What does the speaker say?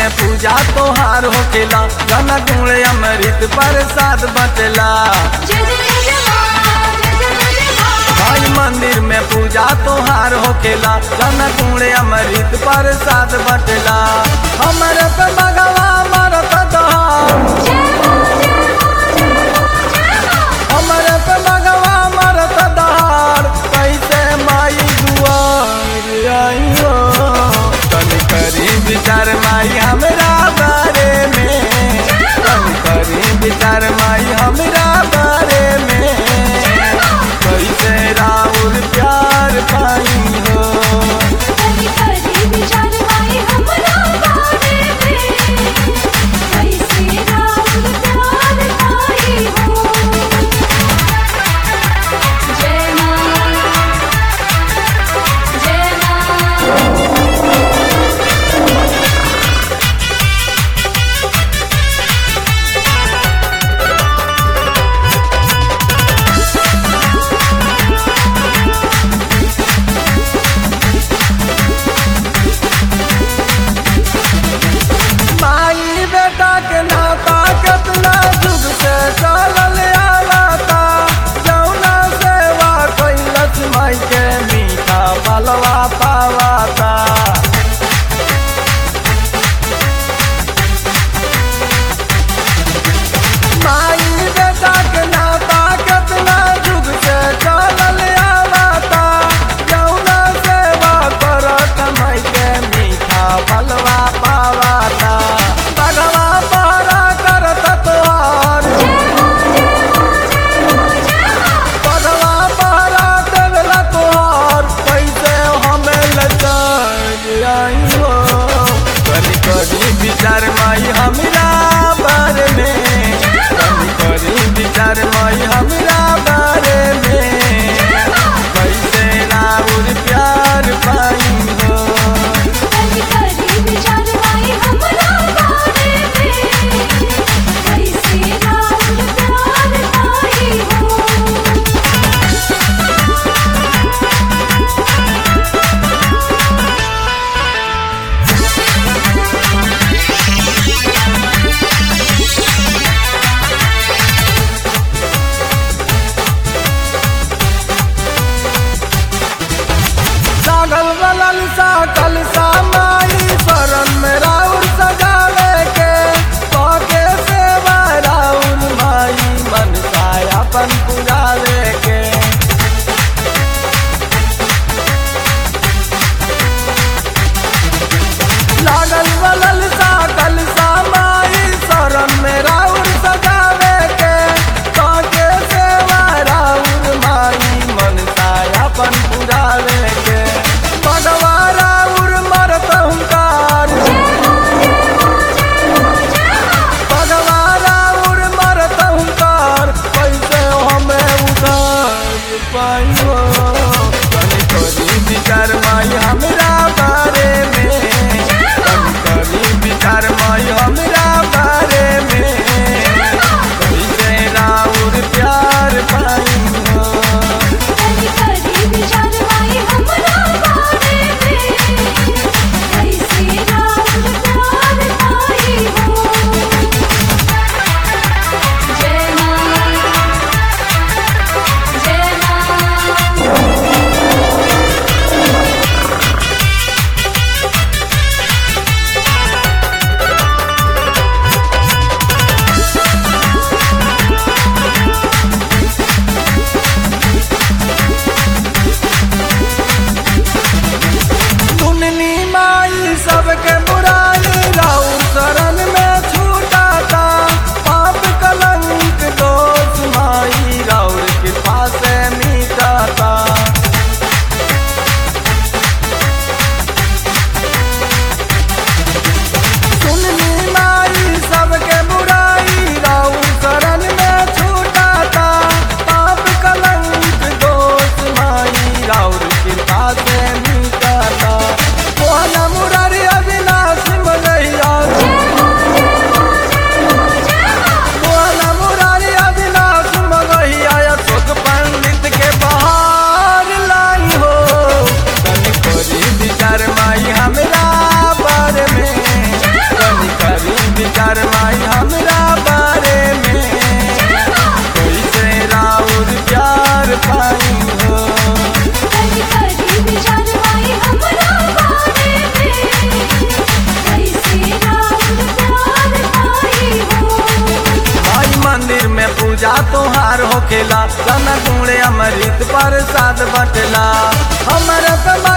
में पूजा तोहार होखेला गाना गुणे अमृत प्रसाद बटेला जय जय जय माँ जय जय जय माँ भाई मंदिर में पूजा तोहार होखेला गाना गुणे अमृत प्रसाद बटेला हमरे पे भगवा मरत दहाड़ हमरे पे भगवा मरत दहाड़ कैसे माई दुआर आई हो तनी करी विचार माई हमरा बारे में तनी करी विचार माई हमरा बारे में कैसे राउर प्यार पाई हो कभी कभी विचार माई हमरा बारे में कैसे राम प्यार पाई हो जय माँ जय माँ माई बेटा के नाता कितना जुग से चलल आलाता जौना सेवा कैलस माई के मीठा बलवा पावाता माई बेटा के नाता कितना जुग से चलल आलाता जौना सेवा करत माई के मीठा बलवा पावाता बगवा पारा करत तोहार बगवा पारा देवला तोहार कैसे हमें लचार आई हो कनी करी विचार माई हमरा बारे में कनी करी विचार माई हमरा बारे में कैसे राउर प्यार पाई हो कभी कभी विचार माई हमरा बारे में कैसे राम प्यार पाई हो प्रसाद बटला हमरे पे